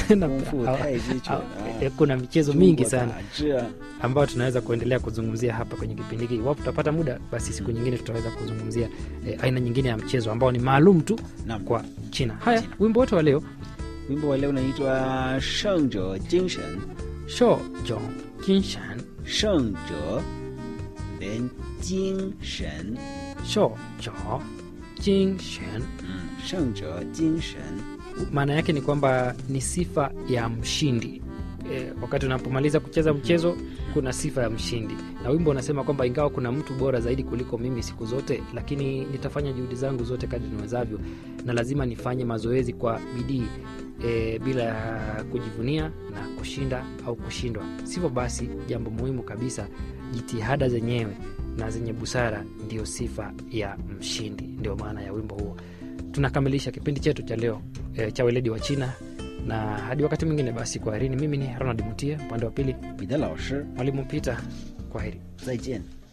Na- 功夫 au- 太极拳 au- 啊 eh, kuna michezo 中 mingi 国 sana 打制啊 ambayo tunaweza kuendelea kuzungumzia hapa kwenye kipindi hiki. Iwapo tutapata muda, basi siku nyingine tutaweza kuzungumzia eh, aina nyingine ya mchezo ambao ni maalum tu Naam. kwa China. Haya, China. wimbo wote wa leo wimbo wa leo unaitwa 胜者精神 sho jong kinshan 胜者 then 精神 sho jo jingshen. 嗯胜者精神 Maana yake ni kwamba ni sifa ya mshindi. E, wakati unapomaliza kucheza mchezo kuna sifa ya mshindi, na wimbo unasema kwamba ingawa kuna mtu bora zaidi kuliko mimi siku zote, lakini nitafanya juhudi zangu zote kadri niwezavyo, na lazima nifanye mazoezi kwa bidii e, bila ya kujivunia na kushinda au kushindwa. Sivyo basi, jambo muhimu kabisa, jitihada zenyewe na zenye busara ndiyo sifa ya mshindi. Ndio maana ya wimbo huo. Tunakamilisha kipindi chetu cha leo e, cha weledi wa China, na hadi wakati mwingine basi, kwaherini. Mimi ni Ronald Mutie, upande wa pili 彼得老师 mwalimu Peter. Kwaheri. 再见